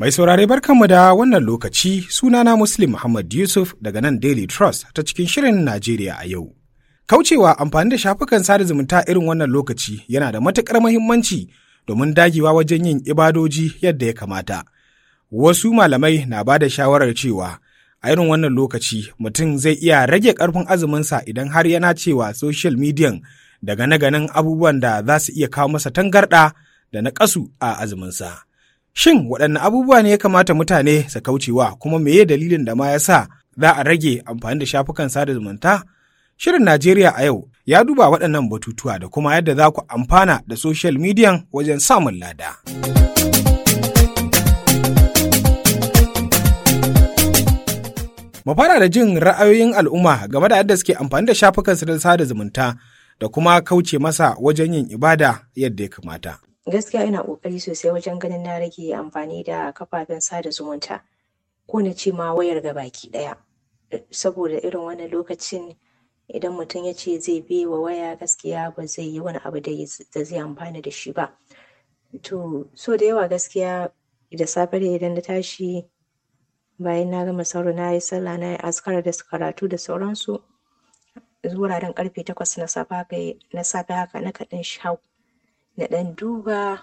Mai saurare barkanmu da wannan lokaci sunana Muslim Muhammad Yusuf daga nan Daily Trust ta cikin shirin Najeriya a yau. Kaucewa amfani da shafukan sada zumunta irin wannan lokaci yana da matuƙar muhimmanci domin dagewa wajen yin ibadoji yadda ya kamata. Wasu malamai na ba da shawarar cewa a irin wannan lokaci mutum zai iya rage ƙarfin azuminsa idan har yana cewa social media daga na ganin abubuwan da za su iya kawo masa tangarɗa da na ƙasu a azuminsa. Shin waɗanne abubuwa ne ya kamata mutane su kaucewa kuma meye dalilin da ma ya sa za a rage amfani da shafukan sada zumunta? Shirin Najeriya a yau ya duba waɗannan batutuwa da kuma yadda za ku amfana da social media wajen samun lada. Mu fara da jin ra'ayoyin al'umma game da yadda suke amfani da shafukan sada zumunta da kuma kauce masa wajen yin ibada yadda ya kamata. gaskiya ina kokari sosai wajen ganin na rage amfani da kafafen sada zumunta ko na ce ma wayar ga baki daya saboda irin wannan lokacin idan mutum ya ce zai bi wa waya gaskiya ba zai yi wani abu da zai amfani da shi ba to so da yawa gaskiya da safe da idan na tashi bayan na gama sauro na yi sallah na yi askar da karatu da sauransu wuraren karfe takwas na safe haka na kaɗan shau na ɗan duba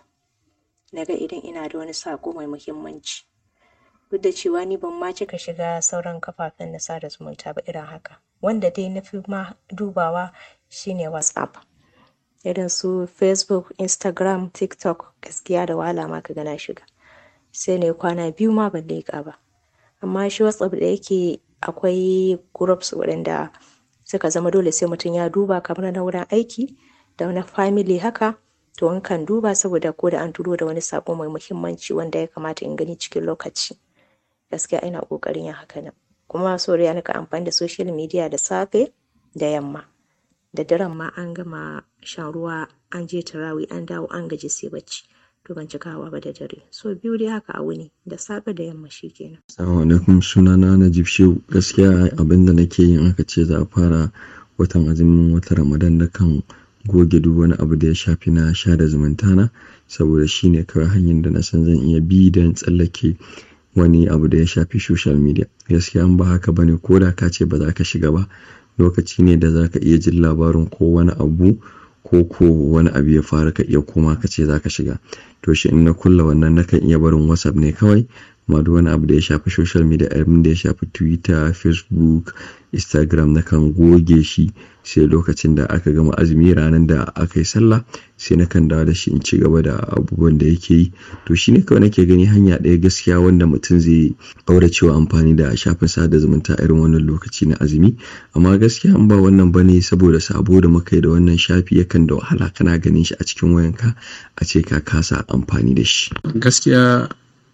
na ga idan ina da wani saƙo mai muhimmanci duk da cewa ni ban ma cika shiga sauran kafafen na sada zumunta ba irin haka wanda dai na fi ma dubawa shine whatsapp irin su facebook instagram tiktok gaskiya da wahala ma ka gana shiga sai ne kwana biyu ma ban leƙa ba amma shi whatsapp da yake akwai groups waɗanda suka zama dole sai mutum ya duba kamar na wurin aiki da na family haka to in kan duba saboda ko da an turo da wani sako mai muhimmanci wanda ya kamata in gani cikin lokaci gaskiya ina kokarin yin haka nan kuma so ya nika amfani da social media da safe da yamma da daren ma an gama shan ruwa an je tarawi an dawo an gaji sai bacci to ban cikawa ba da dare so biyu dai haka a wuni da safe da yamma shikenan assalamu alaikum sunana Najib Shehu gaskiya abinda nake yin aka ce za a fara watan azumin wata Ramadan na kan goge duk wani abu da ya shafi na sha da zumunta na saboda shine kawai hanyar da na san zan iya bi don tsallake wani abu da ya shafi social media gaskiya an ba haka bane ko da ka ce ba za ka shiga ba lokaci ne da za ka iya jin labarin ko wani abu ko ko wani abu ya faru ka iya koma ka ce za ka shiga to shi in na kulla wannan nakan iya barin whatsapp ne kawai amma duk wani abu da ya shafi social media abin da ya shafi twitter facebook instagram na kan goge shi sai lokacin da aka gama azumi ranar da aka yi sallah sai na kan dawo da shi in ci gaba da abubuwan da yake yi to shi ne kawai nake gani hanya ɗaya gaskiya wanda mutum zai ɗaura cewa amfani da shafin sada zumunta irin wannan lokaci na azumi amma gaskiya in ba wannan bane saboda sabo da muka yi da wannan shafi yakan da wahala kana ganin shi a cikin wayanka a ce ka kasa amfani da shi gaskiya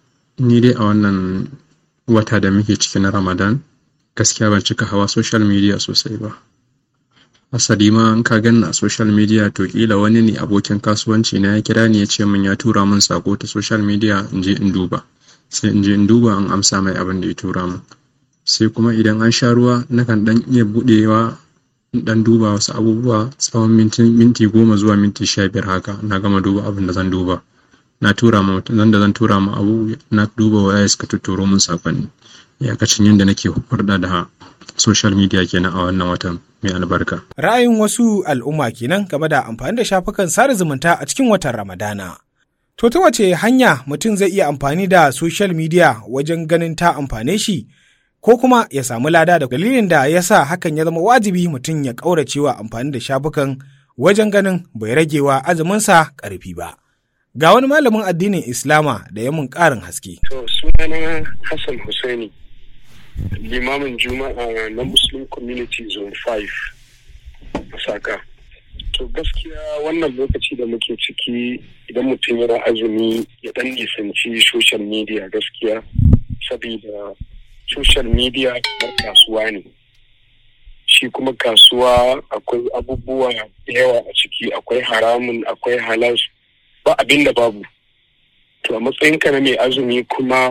ni dai a wannan wata da muke ciki na ramadan gaskiya ban cika hawa social media sosai ba asali ma in ka ganna a social media to kila wani ne abokin kasuwanci na ya kira ni ya ce min ya tura min sako ta social media in je in duba sai in je in duba in amsa mai abin da ya tura min sai kuma idan an sha ruwa nakan dan iya budewa dan duba wasu abubuwa tsawon minti goma zuwa minti sha biyar haka na gama duba abin da zan duba na tura ma zan da zan tura ma abu na duba waya suka tuturo min sakonni iyakacin yadda nake hurɗa da social media kenan a wannan watan mai albarka. Ra'ayin wasu al'umma kenan game da amfani da shafukan sada zumunta a cikin watan Ramadana. To ta wace hanya mutum zai iya amfani da social media wajen ganin ta amfane shi ko kuma ya samu lada da dalilin da ya sa hakan ya zama wajibi mutum ya ƙauracewa amfani da shafukan wajen ganin bai ragewa azuminsa ƙarfi ba. Ga wani malamin addinin Islama da ya mun ƙarin haske. To sunana Hassan Hussaini, limamin Juma'a na Muslim Community Zone 5 a Saka. To gaskiya wannan lokaci da muke ciki idan mutum yana azumi ya ɗan nisanci social media gaskiya saboda social media kamar kasuwa ne. Shi kuma kasuwa akwai abubuwa da yawa a ciki akwai haramun akwai halal ba abin da babu to a matsayinka na mai azumi kuma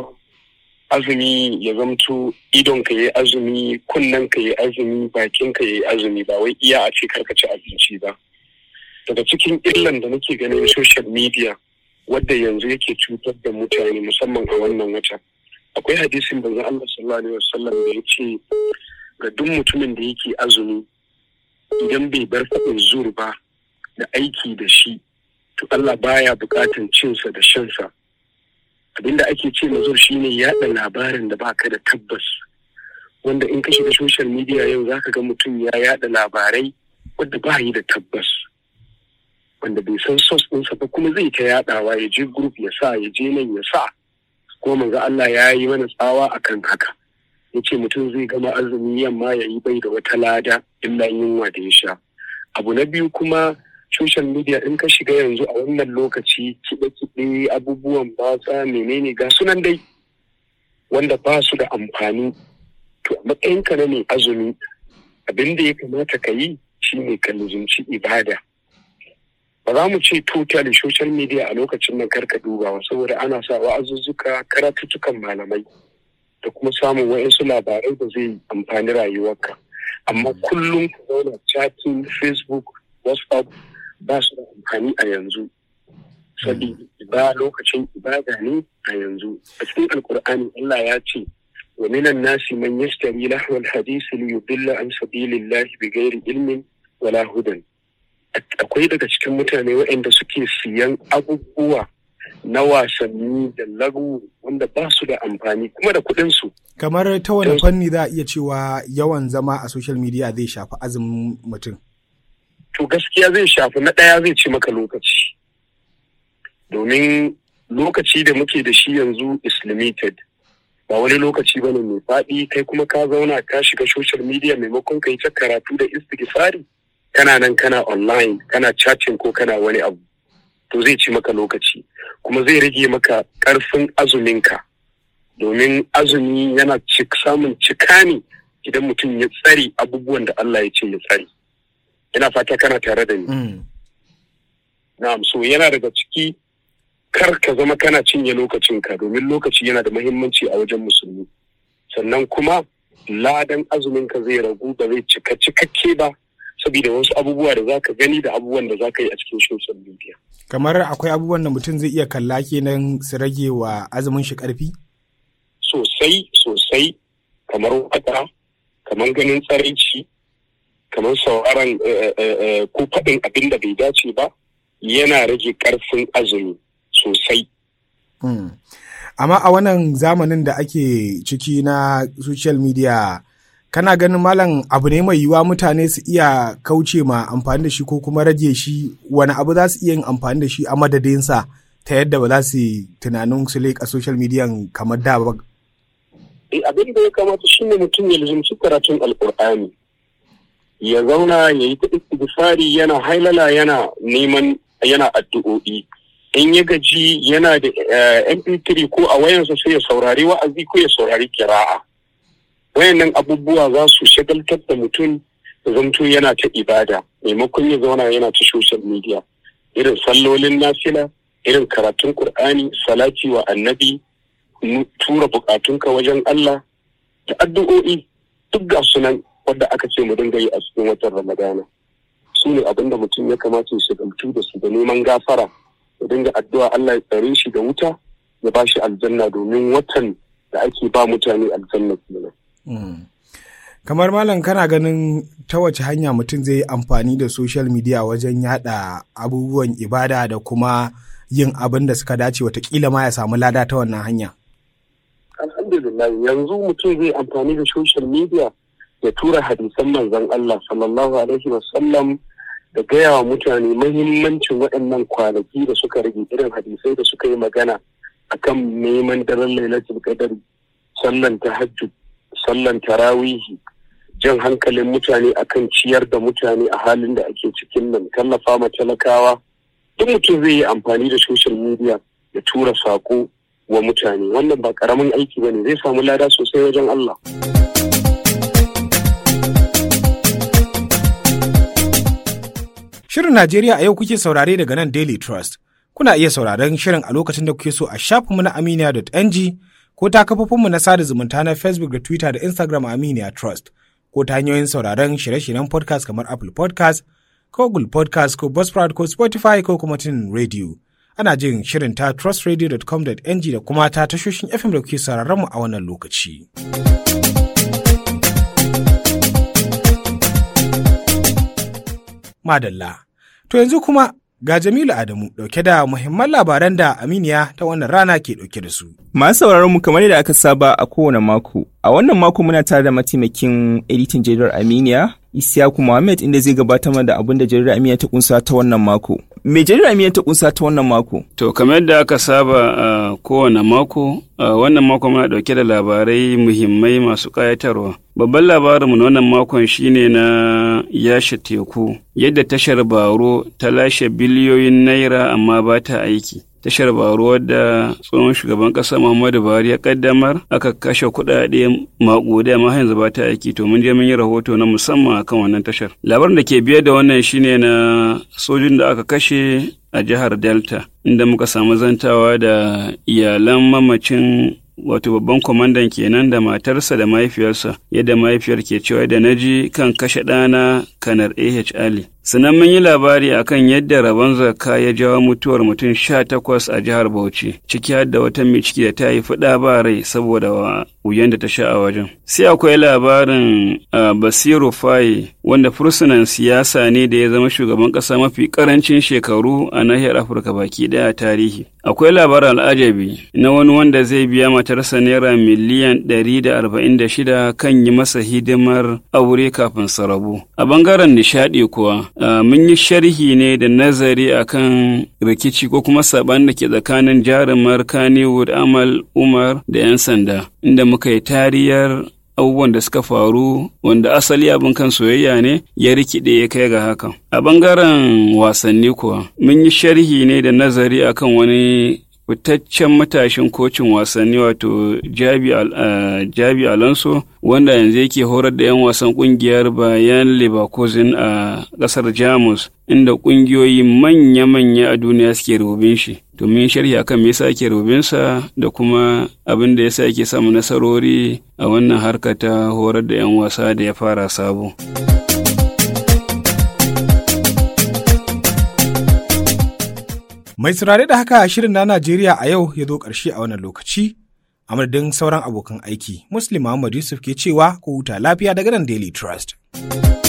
azumi ya zamto idon ka yi azumi kunnen ka yi azumi bakin ka yi azumi ba wai iya a ce karka ci abinci ba daga cikin illan da nake ganin social media wadda yanzu yake cutar da mutane musamman a wannan wata akwai hadisin da Allah sallallahu alaihi wasallam da ya ce ga duk mutumin da yake azumi idan bai bar faɗin zur ba da aiki da shi to Allah baya buƙatan cinsa da shansa abinda ake ce mazur shine yaɗa labarin da baka da tabbas wanda in ka shiga social media yau zaka ga mutum ya yaɗa labarai wadda ba yi da tabbas wanda bai san sos ɗinsa ba kuma zai ta yaɗawa ya je group ya sa ya je nan ya sa kuma manzo Allah ya yi mana tsawa akan haka ya ce mutum zai gama azumi yamma ya yi bai da wata lada illa yunwa da ya sha abu na biyu kuma social media in ka shiga yanzu a wannan lokaci kiɗe-kiɗe abubuwan batsa menene ga sunan dai wanda ba su da amfani to a matsayinka na mai azumi abin da ya kamata ka yi shine ka luzumci ibada ba za mu ce totally social media a lokacin nan karka dubawa saboda ana sa wa'azuzzuka karatuttukan malamai da kuma samun wa'insu labarai da zai amfani rayuwarka amma kullum ka zauna chatting facebook whatsapp ba su da amfani a yanzu saboda ba lokacin ibada ne a yanzu a cikin alkur'ani Allah ya ce wa minan nasi man yastari lahwal hadisi li yudilla an sabilillahi bighairi ilmin wala hudan akwai daga cikin mutane waɗanda suke siyan abubuwa na wasanni da lagu wanda ba su da amfani kuma da kuɗinsu. Kamar ta wani fanni za a iya cewa yawan zama a social media zai shafi azumin mutum. To gaskiya zai shafi na ɗaya zai ci maka lokaci. Domin lokaci da muke da shi yanzu is limited. Ba wani lokaci bane mai faɗi kai kuma ka zauna ka shiga social media maimakon ka yi ta karatu da istighfari. Kana nan kana online kana chatting ko kana wani abu. to zai ci maka lokaci kuma zai rage maka ƙarfin azuminka domin azumi yana samun cika ne idan mutum ya tsari abubuwan da Allah ya ce ya tsari ina fata kana tare da ni na'am so yana daga ciki kar ka zama kana cinye lokacinka domin lokaci yana da muhimmanci a wajen musulmi sannan kuma ladan azuminka zai ragu ba zai cika cikakke ba saboda wasu abubuwa da za ka gani da abubuwan da za ka yi a cikin social media. Kamar akwai abubuwan da mutum zai iya kalla kenan su rage wa azumin shi ƙarfi? Sosai, sosai, kamar wata, kamar ganin tsaraici, kamar sauraron ko faɗin abin da bai dace ba, yana rage ƙarfin azumi sosai. Amma a wannan zamanin da ake ciki na social media kana ganin malam abu ne mai yiwuwa mutane su iya kauce ma amfani da shi ko kuma rage shi wani abu za su iya yin amfani da shi a madadinsa ta yadda ba za su tunanin su leƙa social media kamar da ba. abin da ya kamata shi ne mutum ya lizumci karatun alkur'ani ya zauna ya yi istighfari yana hailala yana neman yana addu'o'i in ya gaji yana da mp3 ko a wayansa sai ya saurari wa'azi ko ya saurari kira'a wayannan abubuwa za su shagaltar da mutum da zamto yana ta ibada maimakon ya zauna yana ta social media irin sallolin nafila irin karatun qur'ani salati wa annabi tura bukatunka wajen Allah da addu'o'i duk ga sunan wadda aka ce mu dinga yi a cikin watan ramadana su ne abin da mutum ya kamata ya shagaltu da su da neman gafara ya dinga addu'a Allah ya tsare shi da wuta ya ba shi aljanna domin watan da ake ba mutane aljanna kenan Mm. kamar malam kana ganin ta wace hanya mutum zai yi amfani da social media wajen yada abubuwan ibada da kuma yin abin da suka dace watakila ma ya samu lada ta wannan hanya alhamdulillah yanzu mutum zai amfani da social media ya tura hadisan manzon Allah sallallahu alaihi wasallam da gaya wa mutane mahimmancin waɗannan kwanaki da suka rage irin hadisai da suka yi magana akan neman daren lailatul qadari sallan tahajjud sallan tarawihi jan hankalin mutane akan ciyar da mutane a halin da ake cikin nan tallafa ma talakawa duk mutum zai yi amfani da social media ya tura sako wa mutane wannan ba karamin aiki bane zai samu lada sosai wajen Allah. Shirin Najeriya a yau kuke saurare daga nan Daily Trust. Kuna iya sauraron shirin a lokacin da kuke so a shafinmu na aminiya.ng ko ta kafofinmu na sada zumunta na Facebook da Twitter da Instagram Aminiya Trust ko ta hanyoyin sauraron shirye-shiryen podcast kamar Apple podcast ko Google podcast ko Buzzsprout ko Spotify ko kuma Tunin Radio. Ana jin shirin ta trustradio.com.ng da kuma ta tashoshin FM da kuke sauraron mu a wannan lokaci. Madalla. To yanzu kuma ga Jamilu Adamu dauke da muhimman labaran da Aminiya ta wannan rana ke dauke da su. Masu sauraron mu kamar yadda aka saba a kowane mako. A wannan mako muna tare da mataimakin editan jaridar Aminiya, Isiyaku Muhammad inda zai gabatar da abin da jaridar Aminiya ta kunsa ta wannan mako. Me jaridar Aminiya ta kunsa ta wannan mako? To kamar yadda aka saba a kowane mako, a wannan mako muna dauke da labarai muhimmai masu ƙayatarwa. Babban labarinmu na wannan makon shine na yashe teku, yadda tashar Baro ta lashe biliyoyin naira amma ba ta aiki. Tashar Baro wadda tsohon shugaban ƙasa Muhammadu Buhari ya kaddamar aka kashe kuɗaɗe maƙudai amma yanzu ba ta aiki to mun je mun yi rahoto na musamman akan wannan tashar. Labarin da ke biye da wannan shine na sojin da aka kashe a jihar Delta, inda muka samu zantawa da iyalan mamacin wato babban kwamandan kenan da matarsa da mahaifiyarsa yadda mahaifiyar ke cewa da naji kan kashe ɗana kanar ah ali sannan mun yi labari akan yadda rabon zakka ya jawo mutuwar mutum sha takwas a jihar bauchi ciki har da wata mai ciki da ta yi fuɗa ba rai saboda wuyan da ta sha a wajen sai akwai labarin basiru faye wanda fursunan siyasa ne da ya zama shugaban ƙasa mafi ƙarancin shekaru a nahiyar afirka baki ɗaya tarihi akwai labarin al'ajabi na wani wanda zai biya matarsa naira miliyan ɗari da arba'in da shida kan yi masa hidimar aure kafin su rabu a bangaren nishaɗi kuwa mun yi sharhi ne da nazari akan rikici ko kuma saɓan da ke tsakanin jarumar kannywood amal umar da 'yan sanda inda muka yi tariyar abubuwan da suka faru wanda asali abin kan soyayya ne ya rikide ya kai ga hakan. A bangaren wasanni kuwa, mun yi sharhi ne da nazari akan wani fitaccen matashin kocin wasanni wato Jabi, uh, Jabi Alonso wanda yanzu yake horar da 'yan wasan kungiyar bayan Leverkusen a ƙasar Jamus inda ƙungiyoyi manya-manya a duniya suke rubin shi. domin sharhi akan me yasa ake rubinsa da kuma abin da yasa yake samu nasarori a wannan harka ta horar da 'yan wasa da ya fara sabo. Mai turare da haka shirin na Najeriya a yau ya zo ƙarshe a wannan lokaci. A madadin sauran abokan aiki, Muslim Muhammad Yusuf ke cewa ku huta lafiya daga nan Daily Trust.